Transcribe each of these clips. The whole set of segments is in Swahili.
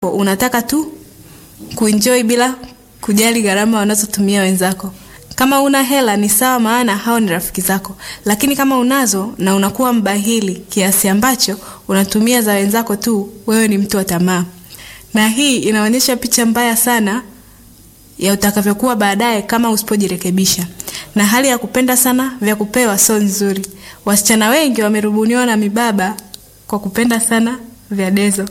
unataka tu kuenjoy bila kujali gharama wanazotumia wenzako. Kama una hela ni sawa, maana hao ni rafiki zako, lakini kama unazo na unakuwa mbahili kiasi ambacho unatumia za wenzako tu, wewe ni mtu wa tamaa, na hii inaonyesha picha mbaya sana ya utakavyokuwa baadaye kama usipojirekebisha. Na hali ya kupenda sana vya kupewa sio nzuri. Wasichana wengi wamerubuniwa na mibaba kwa kupenda sana vya dezo,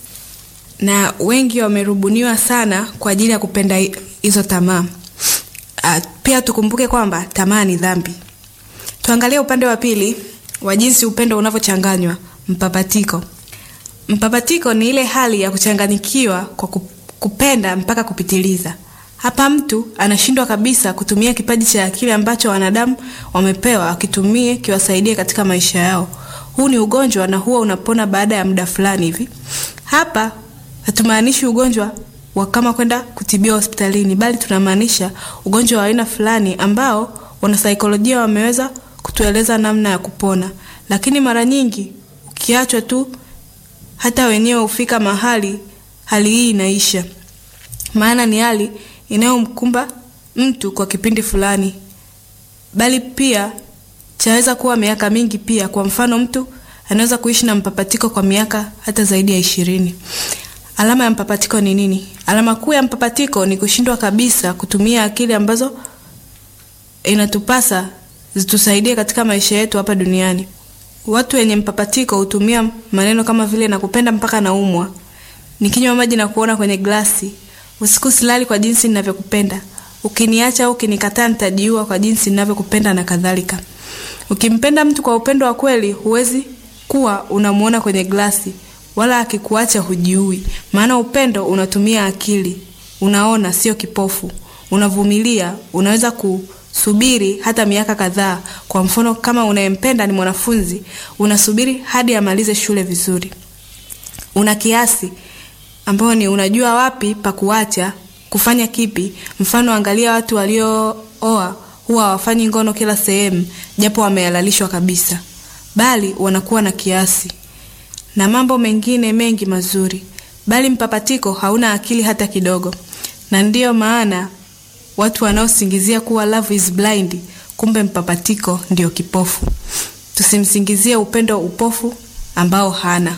na wengi wamerubuniwa sana kwa ajili ya kupenda hizo tamaa. Uh, pia tukumbuke kwamba tamaa ni dhambi. Tuangalie upande wa pili wa jinsi upendo unavyochanganywa. Mpapatiko. Mpapatiko ni ile hali ya kuchanganyikiwa kwa kupenda mpaka kupitiliza. Hapa mtu anashindwa kabisa kutumia kipaji cha akili ambacho wanadamu wamepewa akitumie kiwasaidie katika maisha yao. Huu ni ugonjwa na huwa unapona baada ya muda fulani hivi. Hapa hatumaanishi ugonjwa wa kama kwenda kutibiwa hospitalini, bali tunamaanisha ugonjwa wa aina fulani ambao wanasaikolojia wameweza kutueleza namna ya kupona, lakini mara nyingi ukiachwa tu, hata wenyewe hufika mahali hali hii inaisha, maana ni hali inayomkumba mtu kwa kipindi fulani, bali pia chaweza kuwa miaka mingi pia. Kwa mfano, mtu anaweza kuishi na mpapatiko kwa miaka hata zaidi ya ishirini. Alama ya mpapatiko ni nini? Alama kuu ya mpapatiko ni kushindwa kabisa kutumia akili ambazo inatupasa zitusaidie katika maisha yetu hapa duniani. Watu wenye mpapatiko hutumia maneno kama vile nakupenda mpaka naumwa, nikinywa maji na kuona kwenye glasi, usiku silali kwa jinsi ninavyokupenda, ukiniacha au ukinikataa nitajiua kwa jinsi ninavyokupenda na kadhalika. Ukimpenda mtu kwa upendo wa kweli, huwezi kuwa unamuona kwenye glasi wala akikuacha hujiui, maana upendo unatumia akili. Unaona, sio kipofu. Unavumilia, unaweza kusubiri hata miaka kadhaa. Kwa mfano, kama unayempenda ni mwanafunzi, unasubiri hadi amalize shule vizuri. Una kiasi ambao ni unajua wapi pa kuacha, kufanya kipi. Mfano, angalia watu waliooa huwa hawafanyi ngono kila sehemu, japo wamehalalishwa kabisa, bali wanakuwa na kiasi na mambo mengine mengi mazuri, bali mpapatiko hauna akili hata kidogo. Na ndiyo maana watu wanaosingizia kuwa love is blind, kumbe mpapatiko ndio kipofu. Tusimsingizie upendo upofu ambao hana.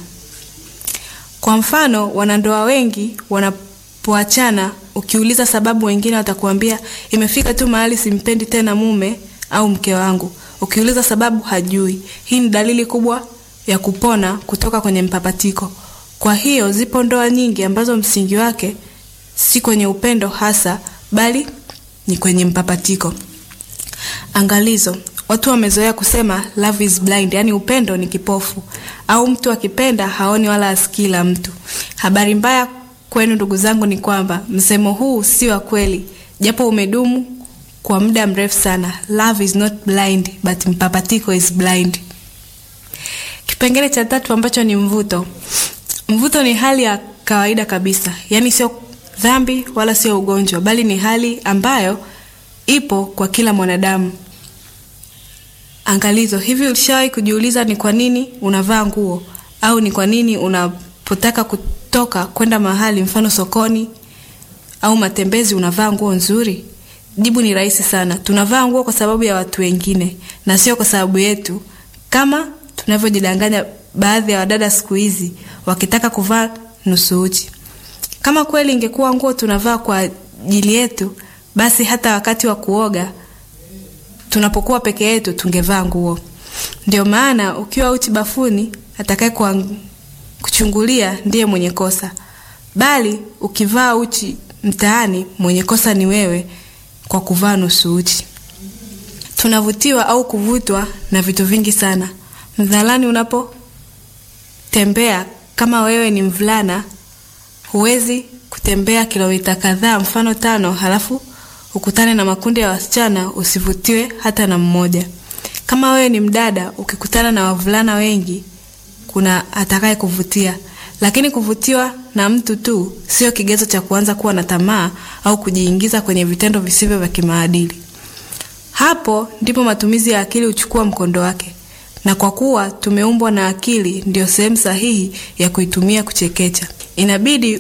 Kwa mfano, wanandoa wengi wanapoachana, ukiuliza sababu, wengine watakuambia imefika tu mahali simpendi tena mume au mke wangu. Ukiuliza sababu, hajui. Hii ni dalili kubwa ya kupona kutoka kwenye mpapatiko. Kwa hiyo zipo ndoa nyingi ambazo msingi wake si kwenye upendo hasa, bali ni kwenye mpapatiko. Angalizo: watu wamezoea kusema love is blind, yaani upendo ni kipofu, au mtu akipenda haoni wala asikii la mtu. Habari mbaya kwenu ndugu zangu ni kwamba msemo huu si wa kweli, japo umedumu kwa muda mrefu sana. Love is not blind but mpapatiko is blind. Kipengele cha tatu ambacho ni mvuto. Mvuto ni hali ya kawaida kabisa, yaani sio dhambi wala sio ugonjwa, bali ni hali ambayo ipo kwa kila mwanadamu. Angalizo: hivi ulishawahi kujiuliza ni kwa nini unavaa nguo au ni kwa nini unapotaka kutoka kwenda mahali, mfano sokoni au matembezi, unavaa nguo nzuri? Jibu ni rahisi sana. Tunavaa nguo kwa sababu ya watu wengine na sio kwa sababu yetu, kama tunavyojidanganya baadhi ya wadada siku hizi wakitaka kuvaa nusu uchi. Kama kweli ingekuwa nguo tunavaa kwa ajili yetu, basi hata wakati wa kuoga tunapokuwa peke yetu tungevaa nguo. Ndio maana ukiwa uchi bafuni, atakaye kuchungulia ndiye mwenye kosa, bali ukivaa uchi mtaani, mwenye kosa ni wewe kwa kuvaa nusu uchi. Tunavutiwa au kuvutwa na vitu vingi sana. Mdhalani unapotembea, kama wewe ni mvulana, huwezi kutembea kilomita kadhaa, mfano tano, halafu ukutane na makundi ya wasichana usivutiwe hata na mmoja. Kama wewe ni mdada, ukikutana na wavulana wengi, kuna atakaye kuvutia, lakini kuvutiwa na mtu tu sio kigezo cha kuanza kuwa na tamaa au kujiingiza kwenye vitendo visivyo vya kimaadili. Hapo ndipo matumizi ya akili huchukua mkondo wake na kwa kuwa tumeumbwa na akili, ndiyo sehemu sahihi ya kuitumia kuchekecha. Inabidi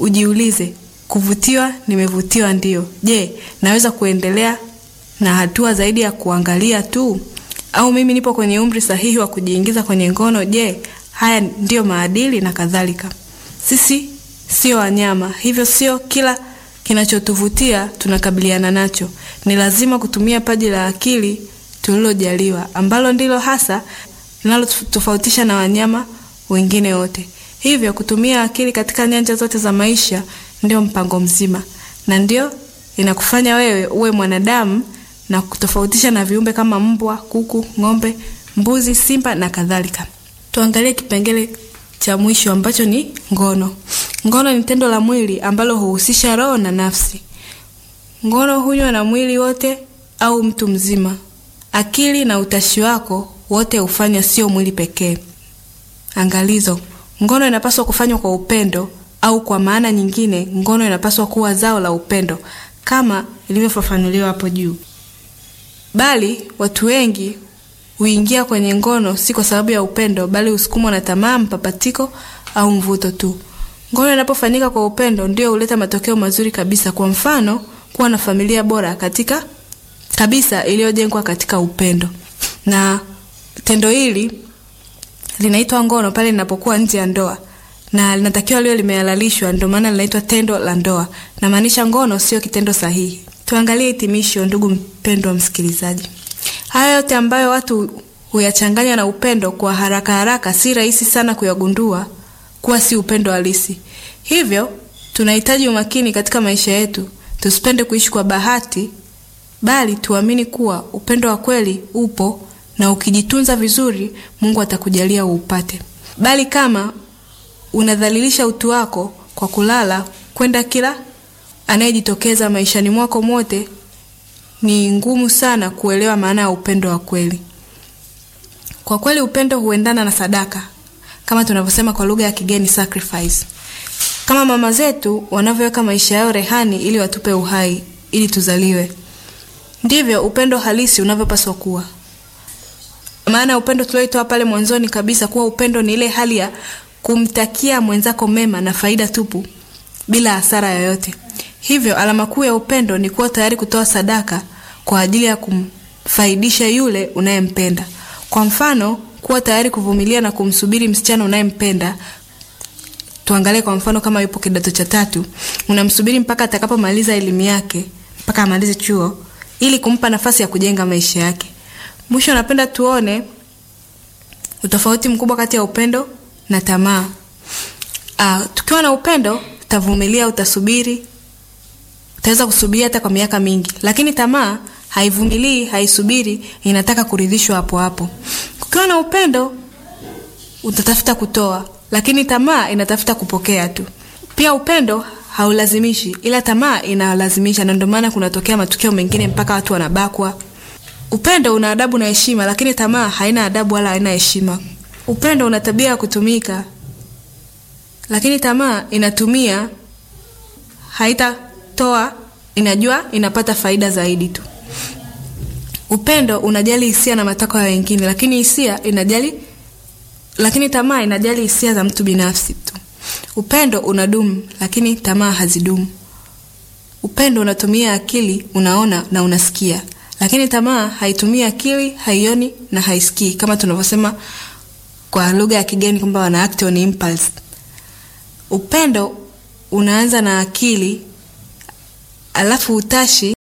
ujiulize, kuvutiwa, nimevutiwa ndio. Je, naweza kuendelea na hatua zaidi ya kuangalia tu? Au mimi nipo kwenye umri sahihi wa kujiingiza kwenye ngono? Je, haya ndiyo maadili na kadhalika. Sisi sio wanyama, hivyo sio kila kinachotuvutia tunakabiliana nacho. Ni lazima kutumia paji la akili tulilojaliwa, ambalo ndilo hasa linalotofautisha na wanyama wengine wote. Hivyo kutumia akili katika nyanja zote za maisha ndio mpango mzima, na ndio inakufanya wewe uwe mwanadamu na kutofautisha na viumbe kama mbwa, kuku, ng'ombe, mbuzi, simba na kadhalika. Tuangalie kipengele cha mwisho ambacho ni ngono. Ngono ni tendo la mwili ambalo huhusisha roho na nafsi. Ngono hunywa na mwili wote au mtu mzima. Akili na utashi wako wote hufanya, sio mwili pekee. Angalizo: ngono inapaswa kufanywa kwa upendo, au kwa maana nyingine, ngono inapaswa kuwa zao la upendo kama ilivyofafanuliwa hapo juu. Bali watu wengi huingia kwenye ngono si kwa sababu ya upendo, bali husukumwa na tamaa, mpapatiko au mvuto tu. Ngono inapofanyika kwa upendo ndio huleta matokeo mazuri kabisa. Kwa mfano, kuwa na familia bora katika kabisa iliyojengwa katika upendo. Na tendo hili linaitwa ngono pale linapokuwa nje ya ndoa na linatakiwa liwe limehalalishwa, ndio maana linaitwa tendo la ndoa. Namaanisha ngono sio kitendo sahihi. Tuangalie hitimisho, ndugu mpendwa msikilizaji. Haya yote ambayo watu huyachanganya na upendo kwa haraka haraka, si rahisi sana kuyagundua kuwa si upendo halisi. Hivyo tunahitaji umakini katika maisha yetu, tusipende kuishi kwa bahati, bali tuamini kuwa upendo wa kweli upo, na ukijitunza vizuri, Mungu atakujalia uupate. Bali kama unadhalilisha utu wako kwa kulala kwenda kila anayejitokeza maishani mwako mote, ni ngumu sana kuelewa maana ya upendo wa kweli. Kwa kweli upendo huendana na sadaka, kama tunavyosema kwa lugha ya kigeni sacrifice. Kama mama zetu wanavyoweka maisha yao rehani ili watupe uhai ili tuzaliwe, ndivyo upendo halisi unavyopaswa kuwa. Maana upendo tulioitoa pale mwanzoni kabisa kuwa upendo ni ile hali ya kumtakia mwenzako mema na faida tupu bila hasara yoyote. Hivyo alama kuu ya upendo ni kuwa tayari kutoa sadaka kwa ajili ya kumfaidisha yule unayempenda. Kwa mfano, kuwa tayari kuvumilia na kumsubiri msichana unayempenda. Tuangalie kwa mfano, kama yupo kidato cha tatu, unamsubiri mpaka atakapomaliza elimu yake, mpaka amalize chuo, ili kumpa nafasi ya kujenga maisha yake. Mwisho, napenda tuone utofauti mkubwa kati ya upendo na tamaa. Ah, tukiwa na upendo utavumilia, utasubiri, utaweza kusubiri hata kwa miaka mingi, lakini tamaa haivumilii, haisubiri, inataka kuridhishwa hapo hapo. Kukiwa na upendo utatafuta kutoa, lakini tamaa inatafuta kupokea tu. Pia upendo haulazimishi, ila tamaa inalazimisha, na ndio maana kunatokea matukio mengine mpaka watu wanabakwa. Upendo una adabu na heshima, lakini tamaa haina adabu wala haina heshima. Upendo una tabia ya kutumika, lakini tamaa inatumia, haitatoa, inajua inapata faida zaidi tu. Upendo unajali hisia na matakwa ya wengine, lakini hisia inajali, lakini tamaa inajali hisia za mtu binafsi tu. Upendo unadumu, lakini tamaa hazidumu. Upendo unatumia akili, unaona na unasikia, lakini tamaa haitumii akili, haioni na haisikii, kama tunavyosema kwa lugha ya kigeni kwamba wana act on impulse. Upendo unaanza na akili, alafu utashi